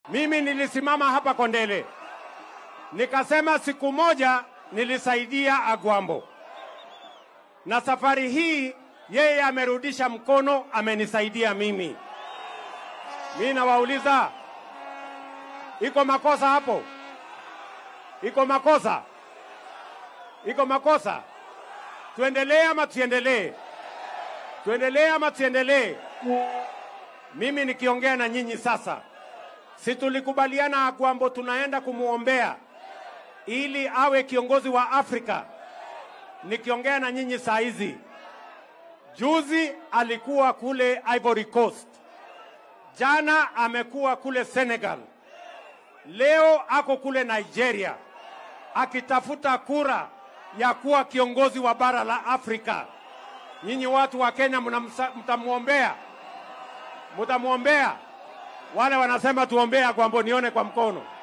Mimi nilisimama hapa Kondele nikasema siku moja nilisaidia Agwambo, na safari hii yeye amerudisha mkono, amenisaidia mimi. Mi nawauliza, iko makosa hapo? Iko makosa? Iko makosa? Tuendelee ama tusiendelee? Tuendelee ama tusiendelee? Mimi nikiongea na nyinyi sasa, si tulikubaliana Agwambo tunaenda kumwombea ili awe kiongozi wa Afrika. Nikiongea na nyinyi saa hizi, juzi alikuwa kule Ivory Coast, jana amekuwa kule Senegal, leo ako kule Nigeria akitafuta kura ya kuwa kiongozi wa bara la Afrika. Nyinyi watu wa Kenya mnamsa- mtamwombea, mtamwombea. Wale wanasema tuombea Agwambo, nione kwa mkono.